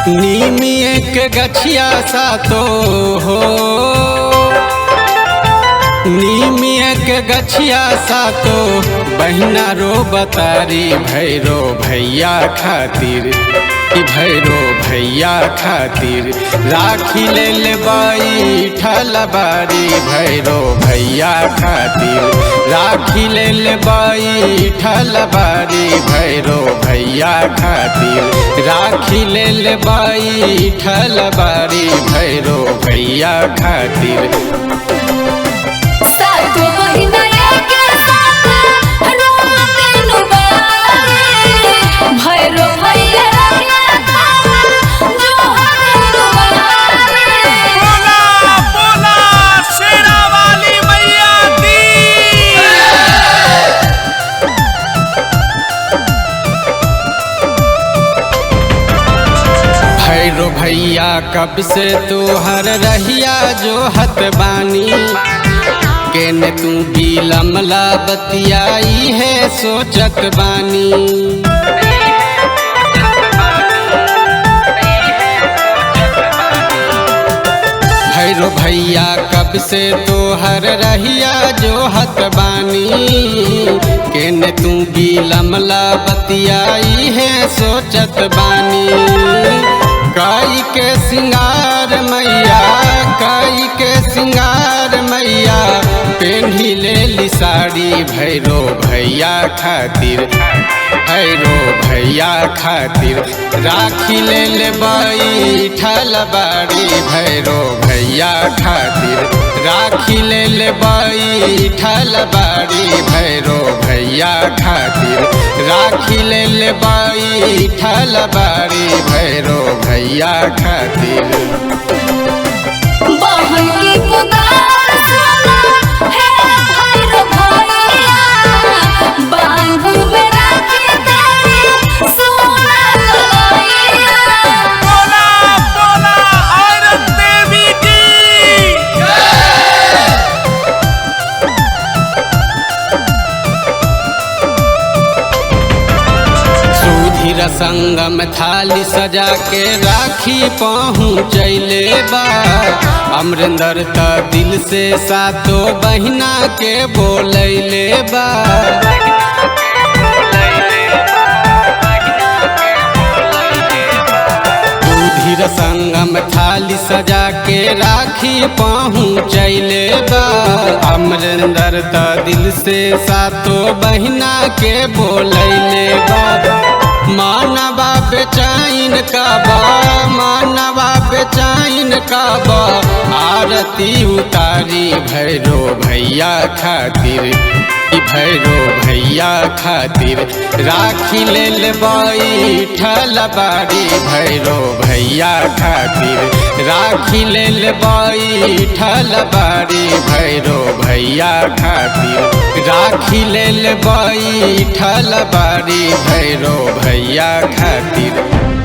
नीमिए के गछिया सा तो हो नीमिए के गछिया सा तो बहिना रो बतारी भैरो भैया खातिर कि भैरो भैया खातिर राखी ले ले बाई ठलबारी भैरो भैया खातिर राखी ले ले बाई ठलबारी भैरो भैया खातिर राखी ले ले बाई ठलबारी भैरो भैया खातिर सातो महिना एके साथ रोते नुबारे भैरो भैया रखना जो हरे नुबारे बोला बोला शेरा वाली मैया की भैरो भैया कब से तोहर रहिया जो हत बानी केने तू भी लमला बतियाई है सोचत बानी भैरो भैया कब से तोहर रहिया जो हत बानी केने तू भी लमला बतियाई है सोचत बानी काई के सिंगार मैया काई के सिंगार मैया पेन्ही ले ली साड़ी भैरो भैया खातिर भैरो भैया खातिर राखी ले ले बाई ठलबाड़ी भैरो भैया खातिर राखी ले ले बाई ठलबाड़ी भैरो भैया खातिर राखी ले ले बाई ठलबाड़ी भैरो भैया खातिर बहन की पुकार सुना है भैरो भैया बांधू में राखी तेरी सोना कलैया बोला बोला औरत देवी की सुधीर संगम थाली सजा के राखी पहुँचैले बा अमरिंदर त दिल से सातो बहिना के बोलैले बा सुधीर संगम थाली सजा के राखी पहुँचैले बा अमरिंदर त दिल से सातो बहिना के बोलैले बा मानवा बेचैन का बा मानवा बेचैन का बा आरती उतारी भैरो भैया खातिर ई भैरो भैया खातिर राखी ले ले बाई ठलबाड़ी भैरो भैया खातिर राखी ले ले बाई ठलबाड़ी भैरो भैया खातिर राखी ले ले बाई ठलबाड़ी भैरो भैया खातिर